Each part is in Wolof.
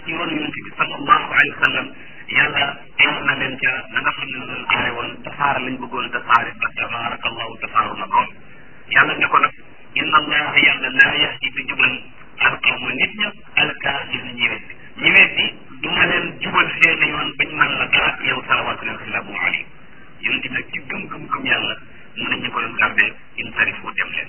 ci ron yonent bi sallallahu alayhi wa sallam yàlla aar na leen ca la nga xam ne noonu aare woon tasaare lañ bëggoon tasaare ba tabarakallahu tasaaru na lool yàlla ne ko nag inna allaha yàlla laa yahdi du jubal alqawma nit ña alkaafir na ñi weddi ñi weddi du ma leen jubal seeni yoon bañ man la dara yow salawatullahi wasalaamu alayhi yonent bi nag ci gëm-gëm-gëm yàlla mu ne ñu ko doon garde in tarifu dem leen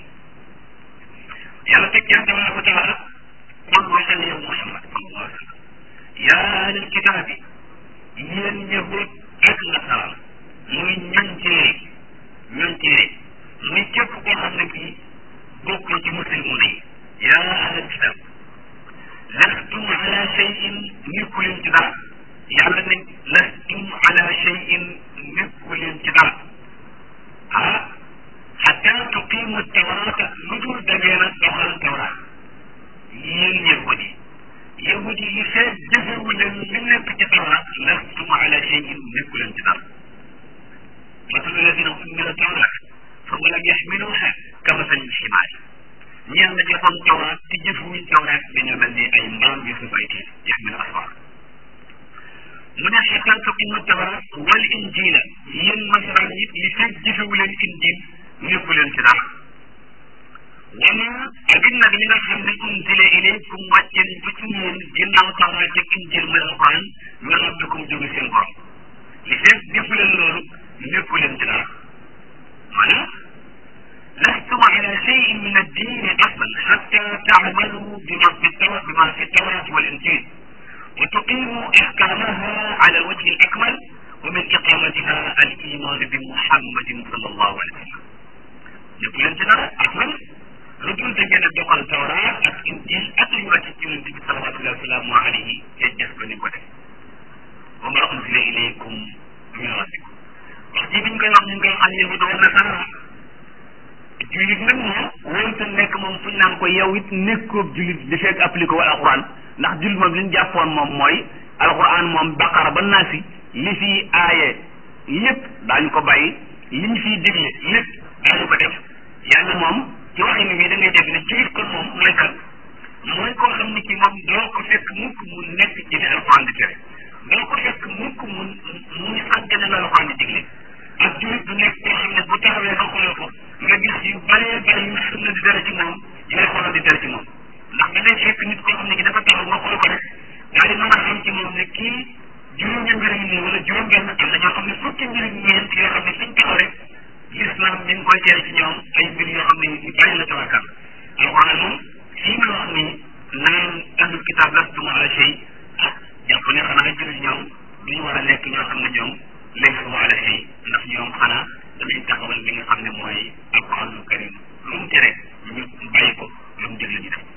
yàlla teg ca tabaraka wa taala qul waxal yow muhammad sallallahu alayhi wa sallam yaa ahlal kitaabi yéen yahud ak nasaraan muy ñoñ téere ñoñ téere muy képp koo xam ne kii bokk ci muslimuuna yi yaa ahlal kitaab lastum ala cheyin nekku leen ci dara yàlla ne lastum ala cheyin nekku leen ci dara ah xata tuqimu tawraata lu dul da ngeen a doxal tawraat yéen yahud yi yahud yi li fee jëfewu leen li nekk ci tawraat lastum ala cheyin nekku leen ci dara مثل الذين حملوا التوراة ثم لم يحملوها كمثل الحمار ñeen la joxoon tawraat te jëfuwuñ tawraat dañoo mel ni ay mbaam yu suuf ay tiir yaxmil asfar mu ne xataa tuqimu tawraat wal injila yéen nasaraan yi li fekk jëfewu leen injil nekku leen ci dara wama ak nag li nga xam ne unzila ilaykum wàcce nañ ko ci yéen ginnaaw tawraat ak injil muy alquran min rabbikum jóge seen borom li fekk defu leen loolu nekku leen ci dara maanaam لستم على شيء من الدين اصلا حتى تعملوا بما في التوراة بما في التوراة والانجيل وتقيموا احكامها على الوجه الاكمل ومن اقامتها الايمان بمحمد صلى الله عليه وسلم. يقول انت اصلا رجل تجد دخل التوراة الانجيل اتيوا النبي صلى الله عليه وسلم عليه يجسد نبوته وما انزل اليكم من ربكم. وقت بن كان من كان اليهود والنصارى julit nag moom wonta nekk moom fuñ naan ko yow it nekkoob julit di fekk appliqué wala alquran ndax julit moom li ñu jàppoon moom mooy alquran moom baqara ba naasi li fi aaye lépp daañu ko bàyyi li ñu fiy digle lépp daañu ko def yàlla moom ci waxin wi da ngay def ne julit kon moom mooy kan mooy koo xam ne ci moom doo ko fekk mukk mu nekk ci li alquran di tere doo ko fekk mukk mu muy sàggane la alquran di digle ak julit du nekk koo xam ne bu taxawee nga xool ko nga gis yu bëree bëri yu sunna di dara ci moom yu alxuraan di dara ci moom ndax da ngay fekk nit koo xam ne ki dafa taxaw nga xool ko rek daal di mën a xam ci moom ne kii juróomi mbir yi nii wala juróom benn am na ñoo xam ne fukki mbir yi ñeent yoo xam ne suñ taxaw rek l'islam mi ngi koy tere ci ñoom ay mbir yoo xam ne yu bari la tawakkal alxuraan moom fii nga wax ni naan ahlul kitaab lastum ala shay ah jàpp ne xanaa jullit ñoom duñu war a nekk ñoo xam ne ñoom laysu ala shay ndax ñoom xanaa danañ taxawal li nga xam ne mooy alquranul karim lu mu tere ñu bàyyi ko lu mu digle ñu def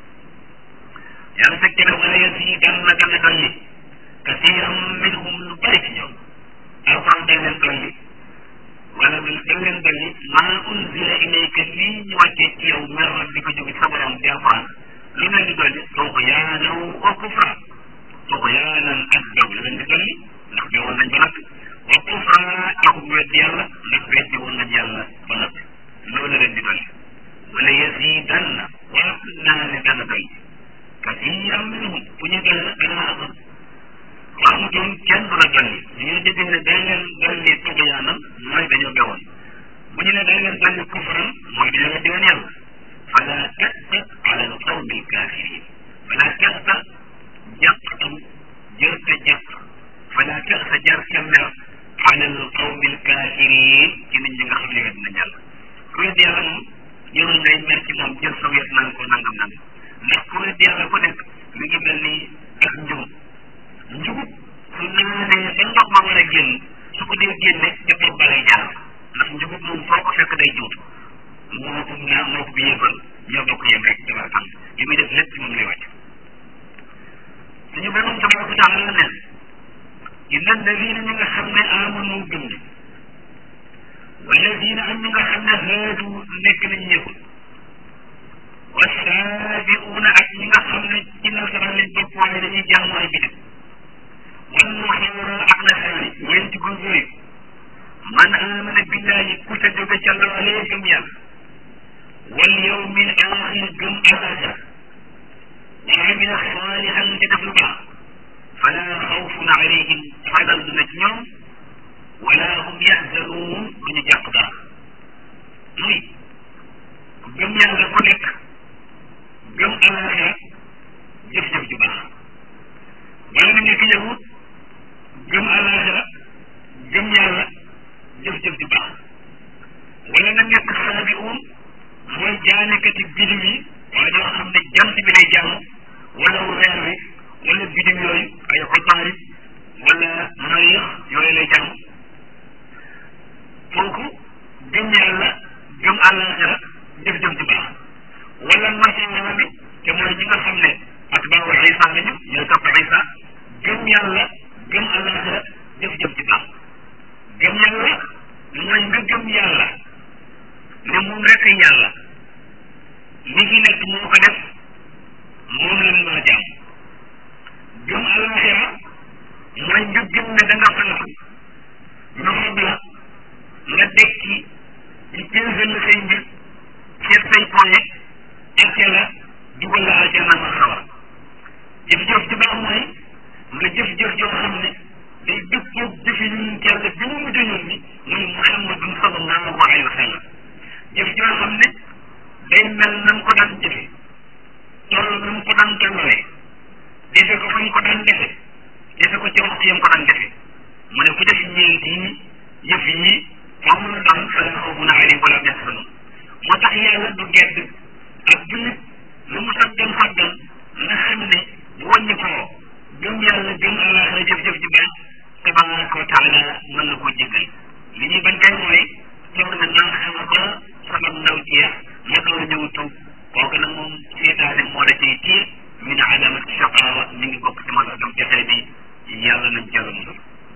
yàlla teg ci ne wala yasiidanna dana dolli kasiiran minhum lu bari ci ñoom alquran dañ leen dolli wala dañ leen dolli maa unzila ilayka lii ñu wàccee ci yow mer di ko jóge sa borom di alquran lu leen di dolli tuxyaanan wa kufra tuxyaanan ak daw la leen di dolli ndax dawoon nañ ba nag wa kufra ak weddi yàlla ndax weddi woon nañ yàlla ba noppi loolu leen di dolli wala yasiidanna waa naa ne dana doy kasiiran minhum bu ñu doy nag dana amoon xamutoon kenn du la dolli ñu ñu dégg ne dañ leen dolli tuxyaanan mooy dañoo bewoon bu ñu ne dañ leen dolli kufran mooy dañoo weddi woon yàlla fala tasta ala alqawmi alkafirin fala tasta jàqtam jërte jàq fala tasta jarta mer ala alqawmi alkafirin ci nit ñi nga xam ne wet nañ yàlla ku wet yàlla moom jërul ngay mer ci moom jël sa wet naan ko nangam nangam ndax ku wet yàlla ku nekk mi ngi mel ni ak njum njugub su naanee ba ndox ma war a génn su ko dee génne ca bopp ba lay jaar ndax njugub moom foo ko fekk day juut moo ko ñaa moo ko bi yëfal ñoo bokk yem rek jabar tam li muy def lépp ci moom lay wàcc suñu borom tabaraka taala la neen inna alladina ñi nga xam ne amanu gëm ne walladina am ñi nga xam ne haadu nekk nañ ñëwul wasaabiuuna ak ñi nga xam ne ci nasaraan lañ bopp waaye dañuy jaamu ay bidam wan nasaara ak nasaraan yi ñeenti groupe yooyu man amana billahi ku ca jóge ca loolee gëm yàlla wal yawmil axir gëm alaxira wa amila saalihan te def lu baax weer wi wala bidim yooyu ay xotaarit wala mariix yooyu lay jàng kooku gëm yàlla gëm àllaaxira jëf jëf ju baax wala masiixa bi te mooy ñi nga xam ne atbaawu Isa lañu ñooy topp Isa gëm yàlla gëm àllaaxira jëf jëf ju baax gëm yàlla mooy nga gëm yàlla ne moom rek yàlla li fi nekk moo ko def moom lañ mën a jàmm gëm àllaaxira mooy nga gëm ne da nga faatu ñu xob la nga dekki ñu pénsel la say mbir seet say poñe arte la dugal la aljana ma xawar jëf-jëf ju baax mooy nga jëf-jëf joo xam ne day dëppoo jëfi ñun yàlla bi mu mujj ñun ni muy muhammadun sallallahu alayhi wa sallam jëf joo xam ne day mel na mu ko daan jëfe toll na mu ko daan tolluwee defe ko fa ñu ko daan defe defe ko ci waxtu yam ko daan defe mu ne ku def ñeent yi yëf yi foo mën a doon fala xawfun alayhim wala hum yaxzanun moo tax yàlla du gedd ak jullit lu mu saggan saggan nga xam ne bu wàññi koo gëm yàlla gëm àllaaxira jëf-jëf ji baax tabaraka wa taala mën na koo jéggal li ñuy bañ kay mooy toog na naa xam ba sama ndaw jeex ma door a ñëw tuub kooku nag moom seetaane moo la cay tiir min alamat shaqaawa mi ngi bokk ci mandargam texee bi yàlla nañ jàll musal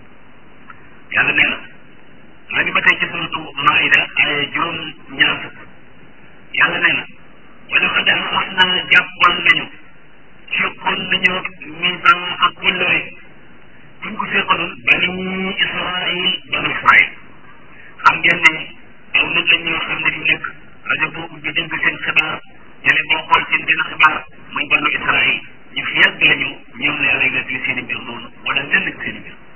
yàlla nee na maa ngi ba tey ci suratu maida ay juróom ñaar fukk yàlla nee na wala xad xas naa jàppoon nañu fekkoon nañu misaan ak kóllëre buñ ko seqaloon bani israil bani israil xam ngeen ne aw nit lañ ñoo xam ne fi nekk rajo boo ubbi dégg seen xibaar télé boo xool seen benn xibaar muy banu israil ñu fi yàgg lañu ñoom la yàlla nettali seen i mbir noonu wala lenn ci seen i mbir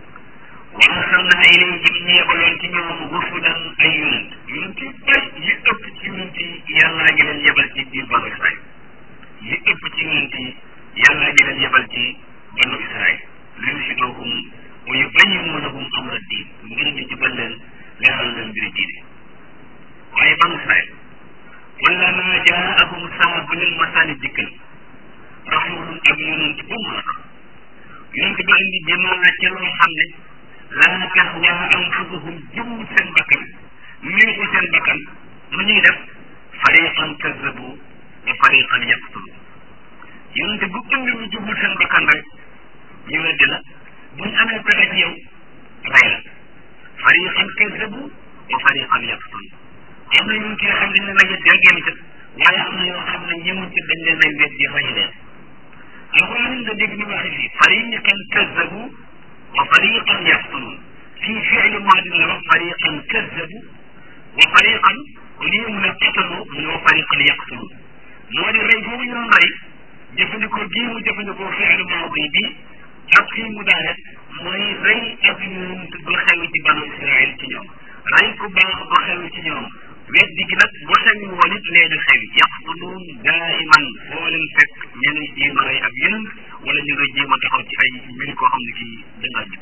wa arsalna ilayhim ñu yebaloon ci ñoom rusulan ay yonent yonent yu bari yi ëpp ci yonent yi yàllaa ngi leen yebal ci biir banu israil yi ëpp ci yonent yi yàllaa ngi leen yebal ci banu israil li yusiduhum wa yubayyinu lahum amra diin ngir ñu jubal leen leeral leen mbiri diine waaye banu israil wala ma jaahum saa bu leen masaani dikkal rasulun ak yonent bu mu la yonent ba indi jëmaa ca loo xam ne laa tahwa anfusuhum jëm seen bakkan néegu seen bakkan lu ñuy def fariqan kazzabu wa fariqan yaqtulu yonent bu indi ñu jubul seen bakkan rek ñu weddi la buñ amee pexe ci yow rey la fariqan kazzabu wa fariqan yaqtulu am na yonent yoo xam ne dañ leen a yedd rek yem ca waaye am na yoo xam ne ñemuñ ci dañ leen a weddi rey leen alquran nga dégg ñu waxe fii fariqan kazzabu wa fariqan yaqtulun fii fi'lu maadin la wax fariqan kazzabu wa fariqan lii mu ne qatalu mu ne wa fariqan yaqtulun moo di rey boobu ñu doon rey jëfandikoo gii mu jëfandikoo fi'lu maadi bi ak fii mu daare mooy rey ak yonent du xew ci banu Israël ci ñoom rey ku baax du xew ci ñoom weddi gi nag bu xewi woon it lee di xew yaqtuluun daiman foo leen fekk ñu ngi jéem a rey ak yonent wala ñu ngi jéem a taxaw ci ay mbir koo xam ne kii dangaa jub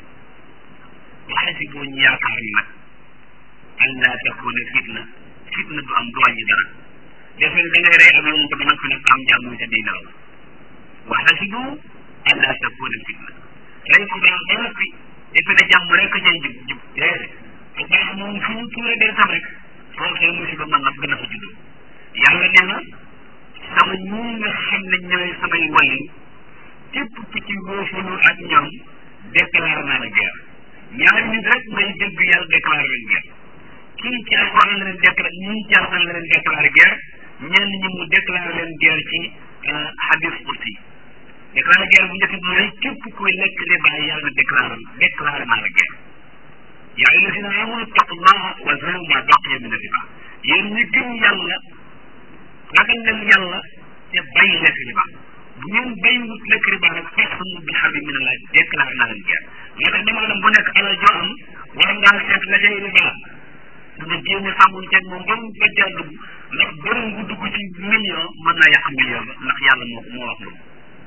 waxe si boo ñu yaakaar ni nag allah takuna fitna fitna du am du wàññi dara defe ne da ngay rey ak yonent ba nag fi nag am jàmm sa diina la waxe si bu allah takuna fitna rey ko baax ba noppi defe ne jàmm rek a cay jub jub déedéet bu baax moom fu ñu tuure dee tam rek foofee musiba man nag gën a fa juddoo yàlla nee na sama ñii nga xam ne ñooy samay wàllu képp ku ci wóofalu ak ñoom déclaré naa la guerre ñaari nit rek ngay dégg yàlla déclaré leen guerre kii ci alquran la leen déclaré ñii ci alquran la leen déclaré guerre ñenn ñi mu déclaré leen guerre ci hadis kursi déclaré guerre bu njëkk bi mooy képp kuy lekk li bàyyi yàlla déclaré déclaré naa la guerre yaa ayyuha llazina amanu ittaqullaha wa zaru ma baqiya min riba yéen ñi gëm yàlla ragal leen yàlla te bàyyi lekk riba bu ngeen bàyyiwut lekk riba nag fa'tasimu bi harbin min Allah déclaré naa leen guerre moo tax dama dem bu nekk alal joo am war ngaa seet la cay riba nga jéem a sàmmuñ ceeg moom ba mu ba caa dugg ndax borom bu dugg ci million mën naa yàq million ba ndax yàlla moo ko moo wax loolu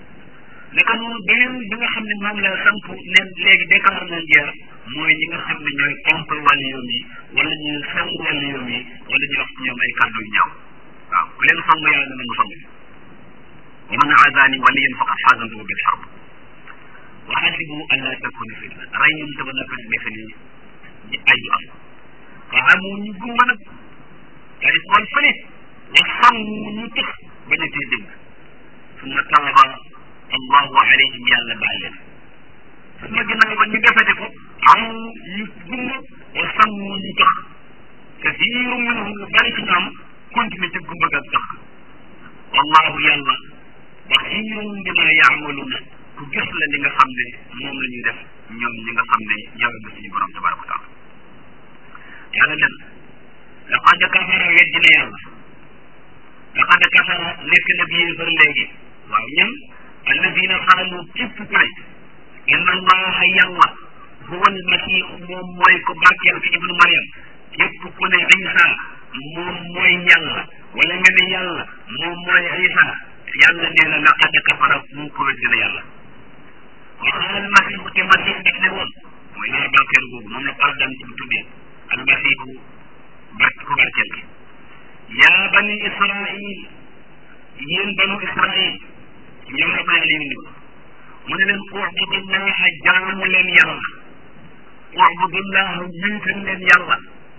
naka noonu beneen bi nga xam ne moom la samp ne léegi déclaré nañ guerre mooy ñi nga xam ne ñooy contre wàllu yoon yi wala ñu song wàllu yoon yi wala ñu wax ci ñoom ay kàddu yu ñaaw waaw ku leen song yàlla dana mu song wa man aadaani waliyan faqad xaasantuhu bil xarb wa xasibu an laa takuna fitna rey ñun te ba noppi defe ni ay du am waaw moo ñu gumba nag daal di xool fële wa sàmm ñu tëx bañ a tee dégg summa taaba allahu alayhim yàlla baal leen suma ginnaaw ba ñu defete ko am ñu gumba wa sàmm ñu tëx kasiiru minhum lu bari ci ñoom continué ci gumba ak tëx wallahu yàlla basiirun bima yaamaluuna ku gis la li nga xam ne moom la ñuy def ñoom ñi nga xam ne ñoo la suñu borom tabaraka wa taala yàlla nen laqad kafara weddi na yàlla laqad kafara nekk na bi yéefar léegi waaw ñun alladina xaalu képp ku ne inna allaha yàlla huwa almasih moom mooy ko barkeel fi ibnu mariam képp ku ne isa moom mooy yàlla wala nga ne yàlla moom mooy isa yàlla nee na laqad kafara mu ko weddi na yàlla waxal almasihu te masih def ne woon mooy naa barkeel boobu moom la pardon ci bu tuddee almasihu bark ku barkeel gi yaa bani israil yéen banu israil ñoom la bàyyi leen ñu mu ne leen ubudullaha jaamu leen yàlla ubudullaha wéetal leen yàlla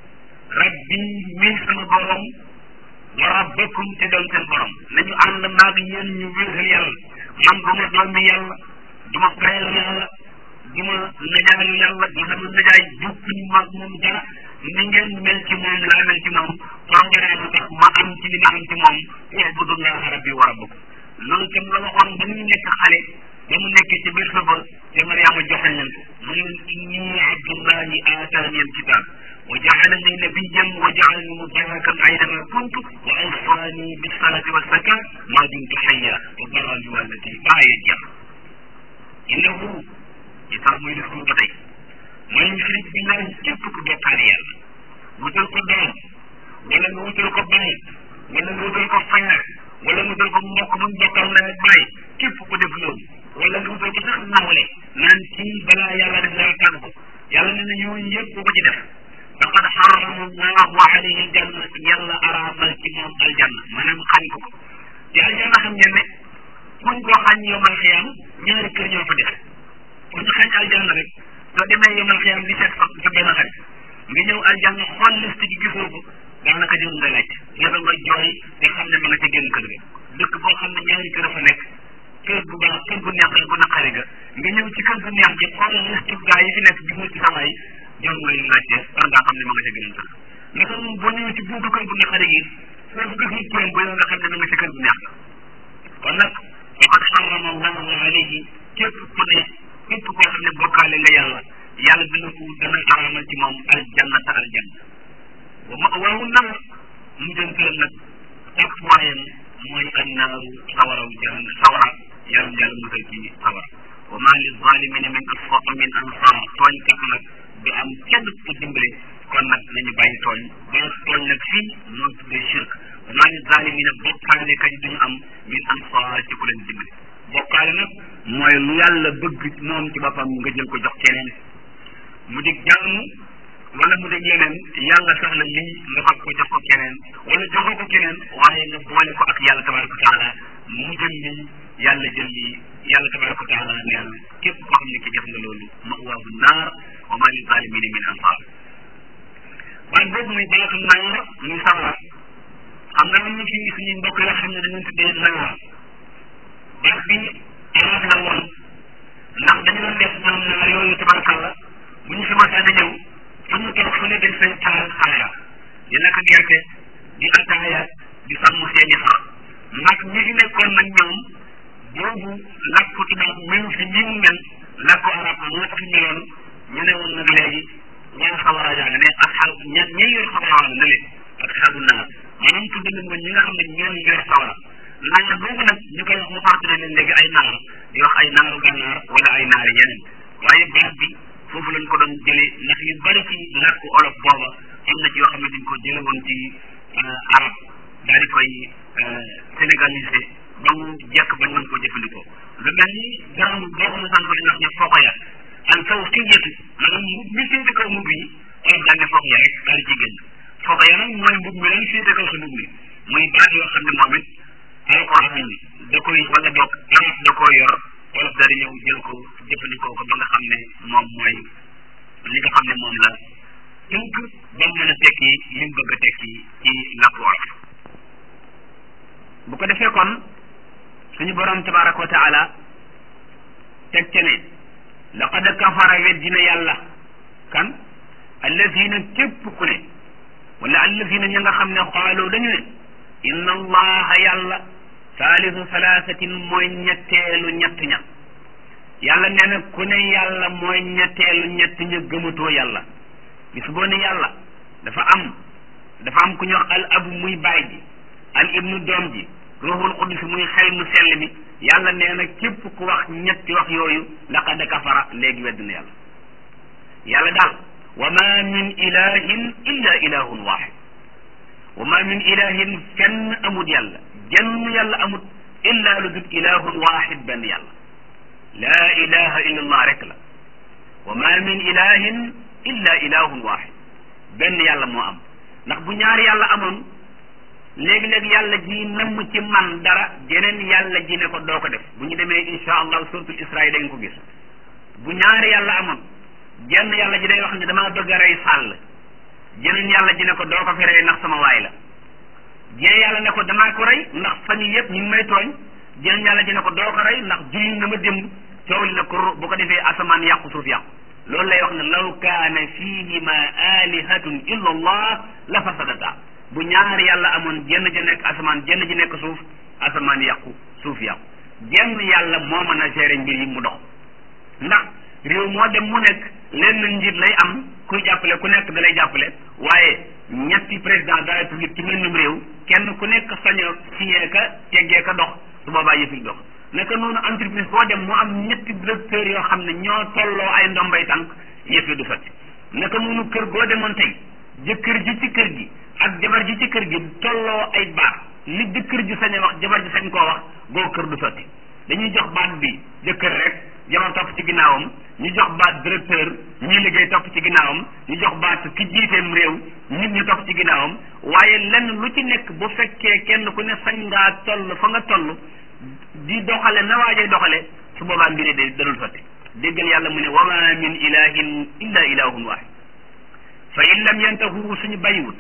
rabbi mi sama borom wa rabbakum te doon seen borom nañu ànd maag yéen ñu wéetal yàlla man du ma doomi yàlla du ma frère yàlla du ma najaayu yàlla du sama najaay bukkuñu maag moom dara ni ngeen mel ci moom laa mel ci moom programme tax ma am ci li ma am ci moom ubudullaha rabbi wa rabbakum loolu tam la waxoon ba muy nekk xale ba mu nekk ci biir sa ba te Mariama joxañ leen ko mu ne leen inni abdullahi aataani alkitab wa jaalani nabiyan wa jaalani mubarakan aynama kuntu wa awsaani bisalati waszakat ma dumtu xayya wa barran bi walati baaye jeex innahu yi tax muy def ba tey man yushrik billahi képp ku bokkaale yàlla wutal ko doom wala nga wutal ko baay wala nga wutal ko frère wala nga wutal ko mbokk mu bokkal na baay képp ku def loolu wala nga wutal ko sax nawle naan kii balaa yàlla def dara tàgg ko yàlla ne na ñooñu yëpp ku ko ci def faqad xarama allahu alayhi aljanna yàlla araamal ci moom aljanna maanaam xañ ko ko te aljanna xam ngeen ne kuñ ko xañ yomal xiyam ñaari kër ñoo fa def ku ñu xañ aljanna rek soo demee yomal xiyam di seet sax sa benn xarit nga ñëw aljanna xool liste gi gisoo ko daanaka jëm nga laaj yàlla nga jooy te xam ne ma nga ca génn kër ga dëkk boo xam ne ñaari kër a fa nekk kër gu baax kër gu neex gu naqari ga nga ñëw ci kër gu neex gi xool liste gaa yi fi nekk gisoo ci sama yi jëm ngay laajte war ngaa xam ne ma nga ca génn kër naka moom boo ñëwee ci buntu kër gu naqari gi soo ko gisul kuréel ba yow nga xam ne ma nga ca kër gu neex ga kon nag faqad xarama allahu alayhi képp ku ne képp koo xam ne bokkaale nga yàlla yàlla dina ko dana araamal ci moom aljannata aljanna wa ma waawu nar mu jëm këram nag ak waayam mooy annaaru sawaraw jahan sawara yàlla yàlla musal ci sawara wa ma li zalimina min asfa min ansar tooñkat nag du am kenn ku dimbale kon nag nañu bàyyi tooñ ba tooñ nag fii moo tuddee shirk wa ma li zalimina bokkaale kañ duñu am min ansar ci ku leen dimbale bokkaale nag mooy lu yàlla bëgg moom ci boppam nga jël ko jox keneen mu dig jaamu wala mu dig yeneen yàlla sax la lii nga fab ko jox ko keneen wala joxoo ko keneen waaye nga boole ko ak yàlla tabaraka wa taala mu jël lii yàlla jël lii yàlla tabaraka wa taala neen képp koo xam ne ki def nga loolu mawaahu naar wa ma li zalimina min ansar waaye boobu muy baatu naar muy sawara xam nga am na fi suñuy mbokk yoo xam ne dañu tuddee naar baat bi arab la woon ndax dañu doon def ñoom naar yooyu tabarakalla bu ñu commencé na ñëw fu ñu toog fu ne dañ fay taal xaaya di lekk gerte di ataaya di sàmm seeni xar ndax ñi fi nekkoon nag ñoom boobu làkku tubaab mel fi ni mu mel làkku arab moo fi meloon ñu ne woon nag léegi ñaan xawara jàng ne ak xal ña ñi yor xawara na leen ak xalu naar maanaam tudd nañ ma ñi nga xam ne ñoo yor xawara naar boobu nag ñu koy wax mu fàttali leen léegi ay naar di wax ay naaru gànnaar wala ay naari yeneen waaye baat bi foofu lañ ko doon jëlee ndax yu bari ci làkku olof booba am na ci yoo xam ne dañ ko jële woon ci arab daal di koy sénégalisé ba mu jekk bañ mën koo jëfandikoo lu mel ni garaam boo xam ne sànq dañuy wax ne foo ko yar al faw siyatu maanaam mbub mi féete kaw mbub yi olof daal ne foo ko yar rek daal di ci génn foo ko yar nag mooy mbub mi lan féete kaw sa mbub mi muy baat yoo xam ne moom it alquran da koy wala di ñëw jël ko jëfandikoo ko ba nga xam ne moom mooy li nga xam ne moom la tënk ba mu mën a tekki li mu bëgg a tekki ci làkku wolof bu ko defee kon suñu borom tabaraka wa taala teg ca ne laqad kafara weddina yàlla kan allazina képp ku ne wala allazina ña nga xam ne xaaloo dañu ne inna allaha yàlla saalisu salaasatin mooy ñetteelu ñett ña yàlla nee na ku ne yàlla mooy ñetteelu ñett ña gëmatoo yàlla bis boo ne yàlla dafa am dafa am ku ñu wax al abu muy baay ji al ibnu doom ji ruuxul qudus muy xel mu sell mi yàlla nee na képp ku wax ñetti wax yooyu laqad kafara léegi wedd na yàlla yàlla daal wa ma min ilahin illa ilahun waxid wa ma min ilahin fenn amut yàlla jenn yàlla amut illa lu dul ilahun waxid benn yàlla laa ilaha illa allah rek la wa ma min ilahin illa ilahun waxid benn yàlla moo am ndax bu ñaari yàlla amoon léegi-léegi yàlla ji namm ci man dara jeneen yàlla ji ne ko doo ko def bu ñu demee insha allah suratul isra da nga ko gis bu ñaari yàlla amoon jenn yàlla ji day wax ne damaa bëgg a rey sàll jeneen yàlla ji ne ko doo ko fi rey ndax sama waay la jee yàlla ne ko damaa ko rey ndax fan yi yëpp ñu ngi may tooñ jeneen yàlla ji ne ko doo ko rey ndax julli na ma démb coow li na ko bu ko defee asamaan yàqu suuf yàqu loolu lay wax ne law kaana fihima alihatun illa allah la fasadata bu ñaari yàlla amoon jenn ji nekk asamaan jenn ji nekk suuf asamaan yàqu suuf yàqu jenn yàlla moo mën a gérer mbir yi mu dox ndax réew moo dem mu nekk lenn njiit lay am kuy jàppale ku nekk da lay jàppale waaye ñetti président de la république ci mennum réew kenn ku nekk sañ a signé ka teggee ka dox su boobaa yëfi dox naka noonu entreprise boo dem mu am ñetti directeur yoo xam ne ñoo tolloo ay ndombay tànk yëfi du sotti naka noonu kër goo demoon tey jëkkër ji ci kër gi ak jabar ji ci kër gi tolloo ay baat li jëkkër ji sañ a wax jabar ji sañ koo wax goo kër du sotti dañuy jox baat bi jëkkër rek jabar topp ci ginnaawam ñu jox baat directeur ñi liggéey topp ci ginnaawam ñu jox baat ki jiiteem réew nit ñi topp ci ginnaawam waaye lenn lu ci nekk bu fekkee kenn ku ne sañ ngaa toll fa nga toll di doxale na waajee doxale su boobaa mbiri de dalul sotti déggal yàlla mu ne wa ma min ilahin illa ilahun wahid fa in lam yantahu suñu bàyyiwut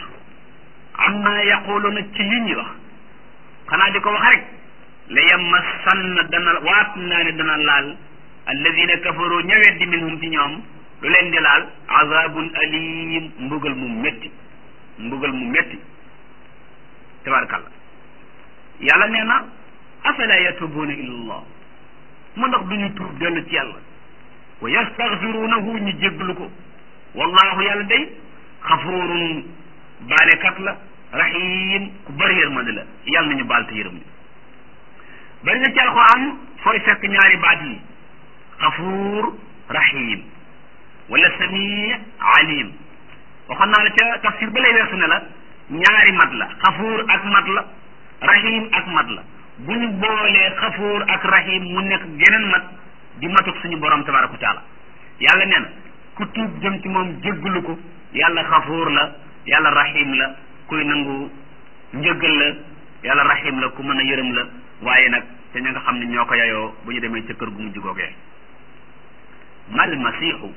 am naa yaquluna ci li ñuy wax xanaa di ko wax rek la yamassanna dana waat naa ne dana laal alladina kafaru ñëwet di minhum ci ñoom lu leen di laal azabun alim mbugal mu métti mbugal mu métti tabarakallah yàlla nee na afala yatubuuna ila allah mu ndax duñu tuub dellu ci yàlla wa yastaghfirunahu ñu jégglu ko wallahu yàlla day xafurun baalekat la rahim ku bëri yërmande la yàlla nañu baal te yërëm ñu bari na ci alquran fooy fekk ñaari baat yi xafuur rahim wala sami alim waxoon naa la ca tafsir ba lay weesu ne la ñaari mat la xafuur ak mat la rahim ak mat la bu ñu boolee xafuur ak rahim mu nekk geneen mat di matuk suñu borom tabaraka wa taala yàlla nee na ku tuub jëm ci moom jéggalu ko yàlla xafuur la yàlla rahim la kuy nangu njëggal la yàlla rahim la ku mën a yërëm la waaye nag te ña nga xam ne ñoo ko yayoo bu ñu demee ca kër gu mujj googee mal masiixu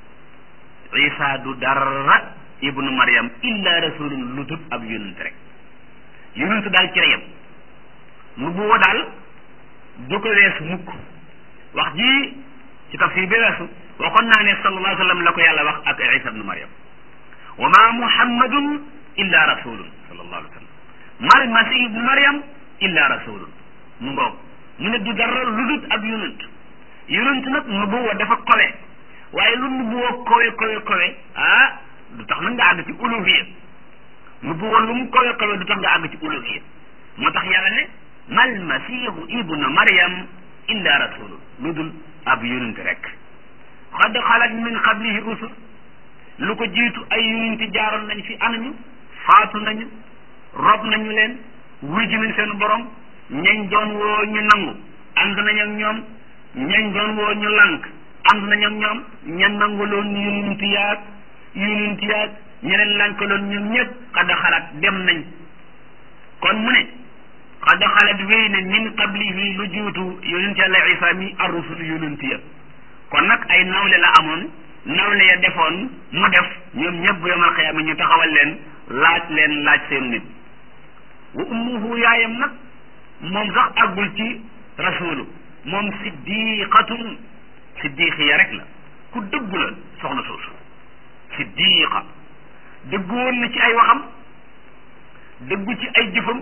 isa du dara ibnu mariam illa rasulun lu tut ab yonent rek yonent daal ci reyam nu bu woo daal du ko weesu mukk wax ji ci tafsir bi weesu waxoon naa ne sallallahu alayhi wa sallam la ko yàlla wax ak isa ibnu mariam wa ma muhammadun illa rasulun sallallahu alayhi wa sallam mal masih ibnu mariam illa rasulun mu ngoog mu ne du dara lu dut ab yonent yonent nag nubuwa dafa kowe waaye lu nubuwa kowe kowe kowe ah du tax nag nga àgg ci uluhiya nubuwa lu mu kowe kowe du tax nga àgg ci uluhiya moo tax yàlla ne mal masihu ibnu maryam illa rasulun lu dul ab yonent rek xad xalat min qablihi rusul lu ko jiitu ay yonent jaaroon nañ fi anañu faatu nañu rob nañu leen wuy ji nañ seen borom ñañ doon woo ñu nangu ànd nañ ak ñoom ñañ doon woo ñu lànk ànd nañ ak ñoom ña nanguloon yonent yaag yonent yaag ñeneen lànkaloon ñoom ñëpp xada xalaat dem nañ kon mu ne xad xalat wéy ne min qablihi lu juutu yonent yàlla isa mi arrusul yonent ya kon nag ay nawle la amoon nawle ya defoon mu def ñoom ñëpp yomal xiyaama ñu taxawal leen laaj leen laaj seen nit wa ummuhu yaayam nag moom sax àggul ci rasulu moom siddiqatun siddiqiya rek la ku dëggu la soxna soosu siddiqa dëggu woon na ci ay waxam dëggu ci ay jëfam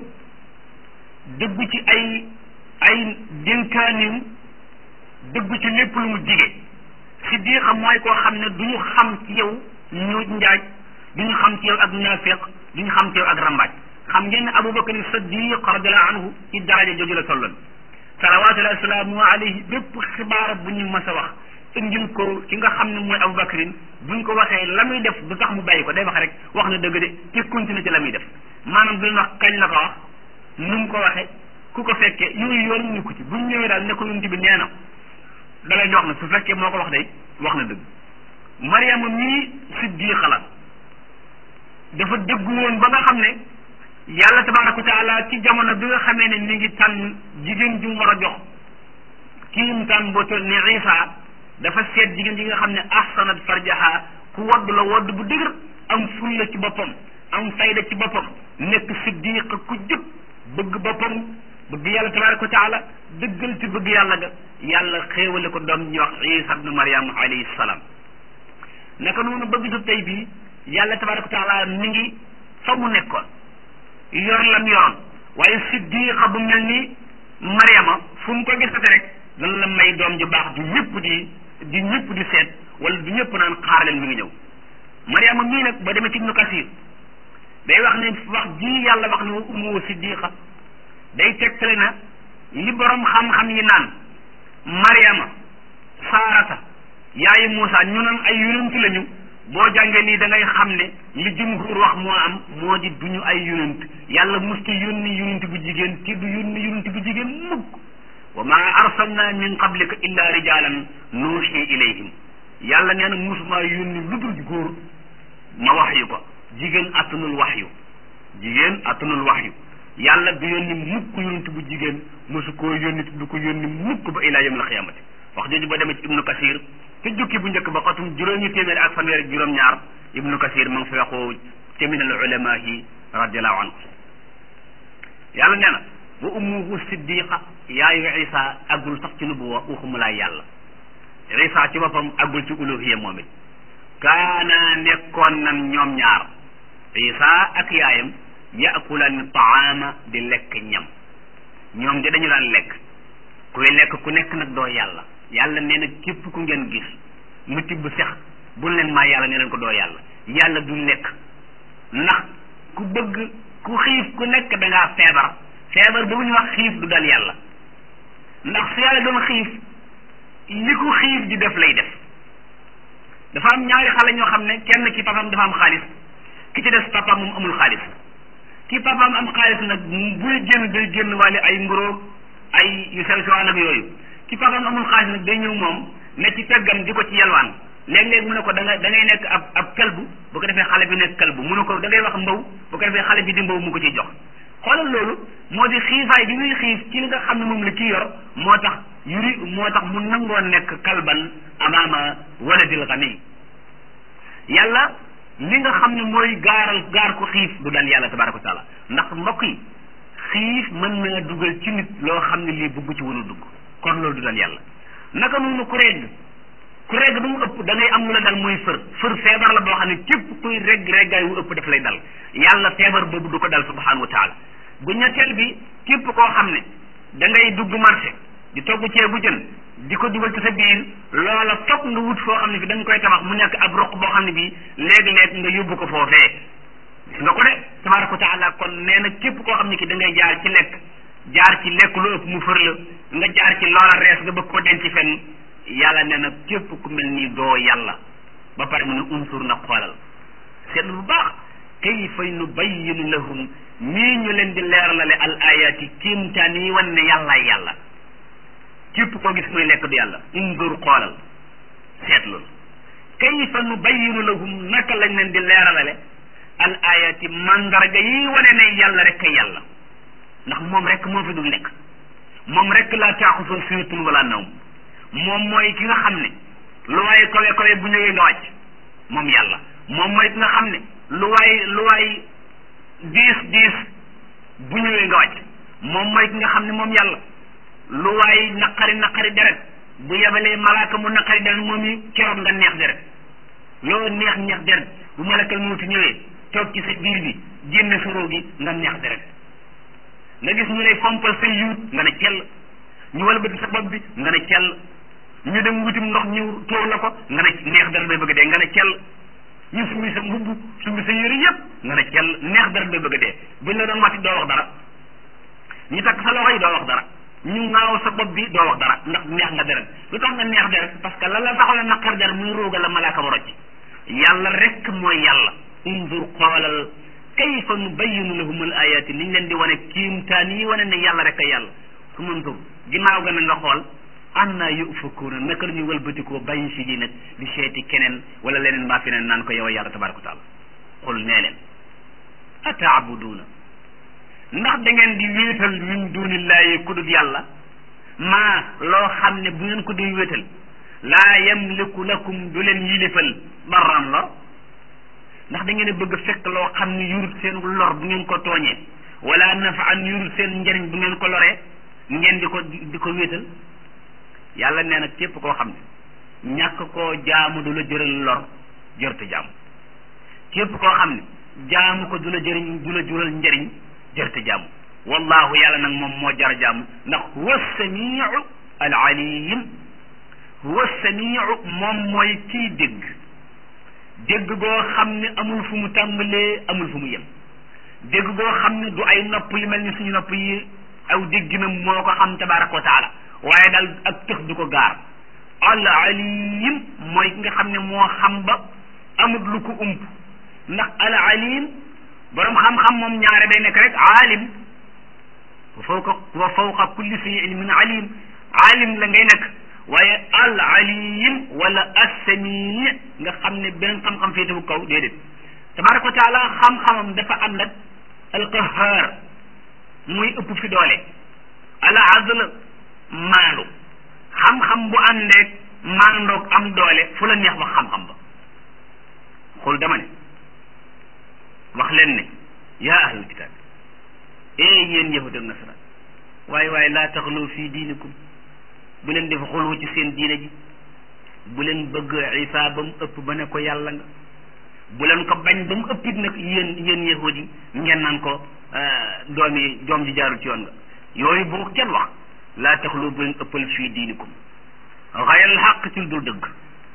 dëggu ci ay ay dénkaanim dëggu ci lépp lu mu dige siddiqa mooy koo xam ne du ñu xam ci yow ñu njaaj du ñu xam ci yow ak naafiq du ñu xam ci yow ak rambaaj xam ngeen ne abubakar siddiq radiallahu anhu ci daraja jooju la tolloon salawatullahi wasalaamu alayhi bépp xibaar bu ñu mas a wax indil ko ki nga xam ne mooy abubakarin buñ ko waxee la muy def du tax mu bàyyi ko day wax rek wax na dëgg de te continue ci la muy def maanaam duñ wax kañ la ko wax nu mu ko waxee ku ko fekkee yooyu yoon ñu ko ci buñ ñëwee daal ne ko yonent bi nee na da lay wax ne su fekkee moo ko wax day wax na dëgg mariama mii siddiqa la dafa dëggu woon ba nga xam ne yàlla tabaraka wa taala ci jamono bi nga xamee ne mi ngi tànn jigéen ju mu war a jox kiim tànn boo toll ni isa dafa seet jigéen ji nga xam ne ahsanat farjaha ku wodd la wodd bu dëgër am fulla ci boppam am fayda ci boppam nekk siddiq ku jub bëgg boppam bëgg yàlla tabaraka wa taala dëggal ci bëgg yàlla ga yàlla xéewale ko doom ñuy wax isa ibnu mariam alayhi salaam naka noonu bëgg su tey bii yàlla tabaraka wa taala mi ngi fa mu nekkoon yor lam yoroon waaye siddiqa bu mel ni mariama fu mu ko gisate rek dana la may doom ju baax du ñëpp di di ñëpp di seet wala du ñëpp naan xaar leen mi ngi ñëw mariama mii nag ba demee ci ibnu kasir day wax ne wax ji yàlla wax ne wa ummu siddiqa day tegtale na li borom xam-xam yi naan mariama saarata yaayu Muusa ñu naan ay yonent lañu boo jàngee lii da ngay xam ne li jumhur wax moo am moo di duñu ay yonent yàlla musta yónni yonent bu jigéen te du yónni yonent bu jigéen mukk wa ma arsalna min qablika illa rijalan nuuxi ilayhim yàlla nee na musuma yónni lu dul góor ma wax yu ko jigéen attanul wax yu jigéen attanul wax yu yàlla du yónni mukk yonent bu jigéen mosu koo yónni du ko yónni mukk ba ilaa yawmil xiyaamati wax jooju ba demee ci ibnu kasir te jukki bu njëkk ba xatum juróomi téeméer ak fanweer ak juróom-ñaar ibnu kasir ma ngi fi waxoo ca min al ulamahi radiallahu anhu yàlla nee na wa ummuhu siddiqa yaayu isa aggul sax ci nubuwa waxumulaay yàlla isa ci boppam aggul ci uluhiya moom it kaana nekkoon nan ñoom ñaar isa ak yaayam yaakulan taama di lekk ñam ñoom de dañu daan lekk kuy lekk ku nekk nag doo yàlla yàlla nee na képp ku ngeen gis mu tibb sex bu leen maa yàlla ne leen ko doo yàlla yàlla du lekk ndax ku bëgg ku xiif ku nekk da ngaa feebar feebar boobu ñu wax xiif du dal yàlla ndax su yàlla doon xiif li ko xiif di def lay def dafa am ñaari xale ñoo xam ne kenn ki papam dafa am xaalis ki ci des papam moom amul xaalis ki papam am xaalis nag buy génn day génn wàlle ay mburoog ay yu sew sewaan ak yooyu ki papam amul xaalis nag day ñëw moom ne ci peggam di ko ci yelwaan léeg-léeg mu ne ko da nga da ngay nekk ab ab kalbu bu ko defee xale bi nekk kalbu mu ne ko da ngay wax mbaw bu ko defee xale bi di mbaw mu ko ciy jox xoolal loolu moo di xiifaay bi muy xiif ci li nga xam ne moom la kii yor moo tax yuri moo tax mu nangoo nekk kalban amaama waladil xani yàlla li nga xam ne mooy gaaral gaar ko xiif du dal yàlla tabaraka wa taala ndax mbokk yi xiif mën na dugal ci nit loo xam ne lii bëgg ci woon a dugg kon loolu du dal yàlla naka noonu ku regg ku regg ba mu ëpp da ngay am lu la dal mooy fër fër feebar la boo xam ne képp kuy regg reggaay wu ëpp daf lay dal yàlla feebar boobu du ko dal subhanahu wa taala bu ñetteel bi képp koo xam ne da ngay dugg marché di togg ceebu jën di ko dugal ci sa biir loola foog nga wut foo xam ne bi da nga koy tabax mu nekk ab roq boo xam ne bi léeg-léeg nga yóbbu ko foofee gis nga ko de tabaraka wa taala kon nee na képp koo xam ne ki da ngay jaar ci lekk jaar ci lekk lu ëpp mu fër la nga jaar ci loola rees nga bëgg koo denc fenn yàlla nee na képp ku mel ni doo yàlla ba pare mu ne unsur na xoolal seetlu bu baax kayfa nubayyinu lahum nii ñu leen di leeralale al ayati kéemtaan yi wan ne yàllaay yàlla képp koo gis muy lekk du yàlla unzur xoolal seetlu kayfa nubayyinu lahum naka lañ leen di leeralale al ayati mandarga yi wane ne yàlla rek kay yàlla ndax moom rek moo fi dul nekk moom rek laa taaxusul sinatun wala nawm moom mooy ki nga xam ne lu waay kawe kawe bu ñëwee nga wàcc moom yàlla moom mooy ki nga xam ne lu waay lu waay diis diis bu ñëwee nga wàcc moom mooy ki nga xam ne moom yàlla lu waay naqari naqari deret bu yebalee malaaka mu naqari deret moom yi keroog nga neex deret loo neex neex deret bu malakal mawti ñëwee toog ci sa biir bi génne sa roo gi nga neex deret nga gis ñu lay fompal sa yuut nga ne cell ñu walbati sa bopp bi nga ne cell ñu dem wutim ndox ñu tóor la ko nga ne neex deret bay bëgg dee nga ne cell ñu summi sa mbubb summi sa yëre yëpp nga ne cell neex deret bay bëgg dee buñ la doon matti doo wax dara ñu takk sa loxo yi doo wax dara ñu ngaaw sa bopp bi doo wax dara ndax neex nga deret lu tax nga neex deret parce que la la taxal a naqar deret muy róoga la malaaka ba rocc yàlla rek mooy yàlla undur xoolal kayfa nubayinu lahum al ayati niñ leen di wane kiimtaan yi wane ne yàlla rek a yàlla su mantur ginnaaw ga na nga xool anna yufakuuna naka la ñuy wëlbatikoo bàyyi si di nag di seeti keneen wala leneen mbaa feneen naan ko yow yàlla tabaraka wa taala xul nee leen ataabuduuna ndax da ngeen di wéetal min dunillahi ku dul yàlla maa loo xam ne bu ngeen ko di wéetal laa yamliku lakum du leen yilifal darran lor ndax da ngeen a bëgg fekk loo xam ne yurut seen lor bu ngeen ko tooñee wala nafaan yurut seen njëriñ bu ngeen ko loree ngeen di ko di ko wéetal yàlla nee na képp koo xam ne ñàkk koo jaamu du la jëral lor jërte jaamu képp koo xam ne jaamu ko du la jëriñ du la jural njëriñ jërte jaamu wallahu yàlla nag moom moo jar jaamu ndax huwa samiu al alim huwa samiu moom mooy kii dégg dégg goo xam ne amul fu mu tàmbalee amul fu mu yem dégg goo xam ne du ay nopp yu mel ni suñu nopp yi aw dégginam moo ko xam tabaraka wa taala waaye daal ak tëx du ko gaar al alim mooy ki nga xam ne moo xam ba amut lu ko ump ndax al alim borom xam-xam moom ñaare day nekk rek aalim wa fawqa wa fawqa kulli si ilmin alim alim la ngay nekk waaye al alim wala assami nga xam ne benn xam-xam féetewu kaw déedéet tabaraka wa taala xam-xamam dafa ànd ak al qahar muy ëpp fi doole al adl maandu xam-xam bu àndeek maandoog am doole fu la neex wax xam-xam ba xul dama ne wax leen ne yaa ahlul kitaab ee yéen yahud ak nasaraan waaye waaye laa taxlu fii diinikum bu leen def xulwu ci seen diine ji bu leen bëgg isa ba mu ëpp ba ne ko yàlla nga bu leen ko bañ ba mu ëppit nag yéen yéen yahud yi ngeen naan ko doom yi doom ji jaarul ci yoon nga yooyu bu ko kenn wax laa taxlu bu leen ëppal fii diinikum xayal xaq ci dul dëgg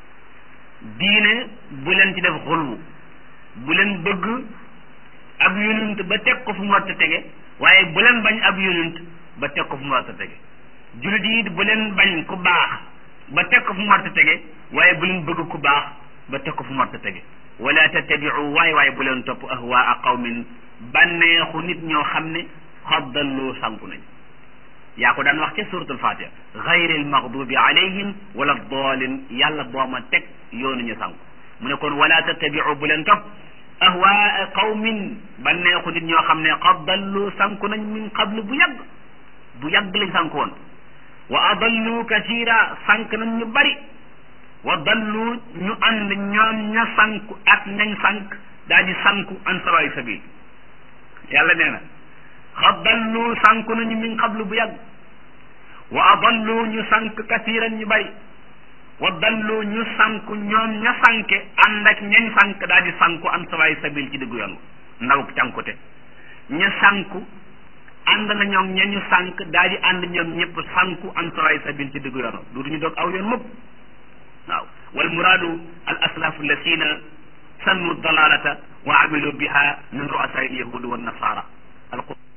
diine bu leen ci def xulwu bu leen bëgg ab yonent ba teg ko fu mu war a tege waaye bu leen bañ ab yonent ba teg ko fu mu war a tege jullit yi bu leen bañ ku baax ba teg ko fu mu war a tege waaye bu leen bëgg ku baax ba teg ko fu mu war a tege wala tattabiu waay waaye bu leen topp ahwaa qawmin bànneexu nit ñoo xam ne xaddallu sanku nañ yaa ko daan wax ca suratul fatiha gayri almaghdubi alayhim wala dalin yàlla booma teg yoonu ñu sanku mu ne kon wala tattabiu bu leen topp ahwaa qawmin bànneexu nit ñoo xam ne xaddallu sanku nañ min qablu bu yàgg bu yàgg lañ sanku woon wa adallu kasira sank nañ ñu bari wa dallu ñu ànd ñoom ña sanku ak ñañ sank daa di sanku an sawaay sabil yàlla nee na xaddallu sanku nañu min qablu bu yàgg wa adallu ñu sank kasiran ñu bari wa dallu ñu sanku ñoom ña sanke ànd ak ñañ sank daa di sanku an sawaay sabil ci diggu yoon ndaw cànkute ña sanku ànd na ñoom ña ñu sank daa di ànd ñoom ñëpp sanku an sawaay sabil ci diggu yoon duutuñu doog aw yoon mukk waaw wal muraadu al aslaafu alladina sannu dalalata wa amilu biha min ru'asaa al yahudi wa nasara